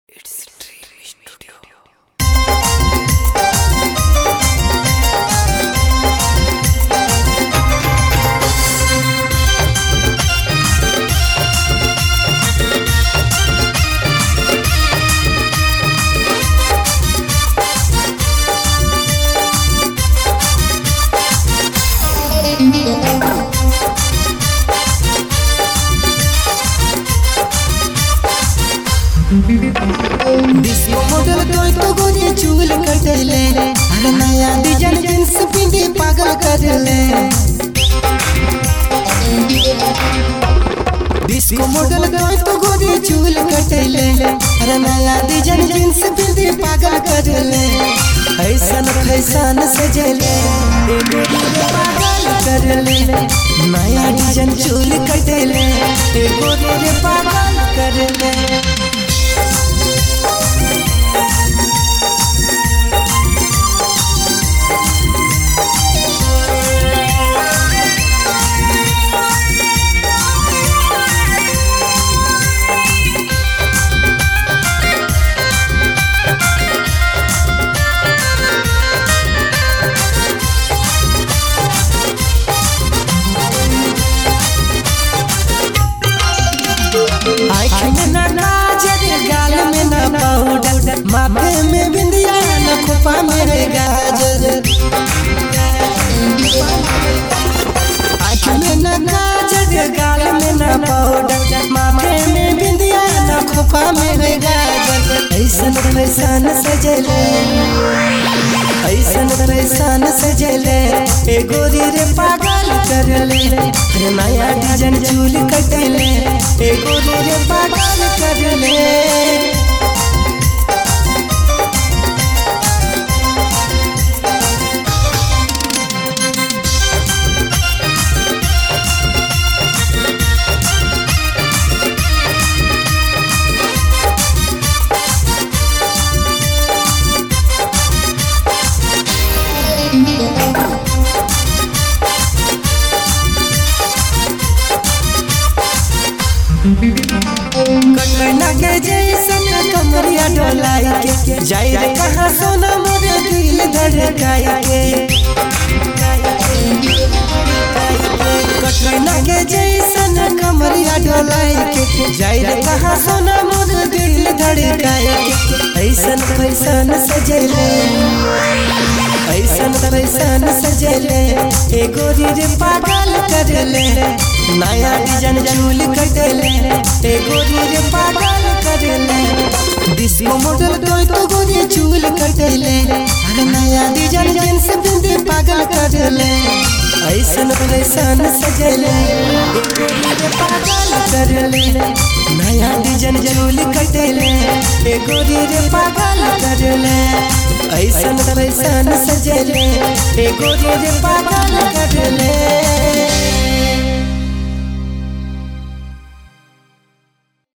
It's Dream Studio. Disco model कोई तो गोरी चूल कटले अरे नया डिजाइन जींस पिंडी पागल करले डिस्को मॉडल कोई तो गोरी चूल कटले अरे नया डिजाइन जींस पिंडी पागल करले ऐसन फैशन सजले ए गोरी रे पागल करले नया डिजाइन चूल कटले ए गोरी रे पागल करले आँख में ना काजल गाल में ना पाउडर माथे में बिंदिया ना खोपा में रे गाजर आँख में ना काजल गाल में ना पाउडर माथे में बिंदिया ना खोपा में रे गाजर ऐसन फैशन सजले ऐसन फैशन सजले ए गोरी रे पागल करले रे नया डिजाइन चूल कटले ए गोरी रे पागल करले कटना के जैसन कमरिया डोलाई के जाई रे कहाँ सोना मोरे दिल धड़काई के कटना के जैसन कमरिया डोलाई के जाई रे कहाँ सोना मोरे दिल धड़काई के ऐसन फैसन सजले ऐसन फैसन सजले ए गोरी रे पागल करले नया डिजाइन चूल कटले ए गोरी रे पागल करले डिस्को मॉडल कोई तो गोरी चूल कटले अरे नया डिजाइन जींस पिंदी पागल करले ऐसन फैसन सजले ए गोरी रे पागल करले नया डिजाइन चूल कटले ए गोरी रे पागल करले ऐसन फैसन सजले ए गोरी रे पागल करले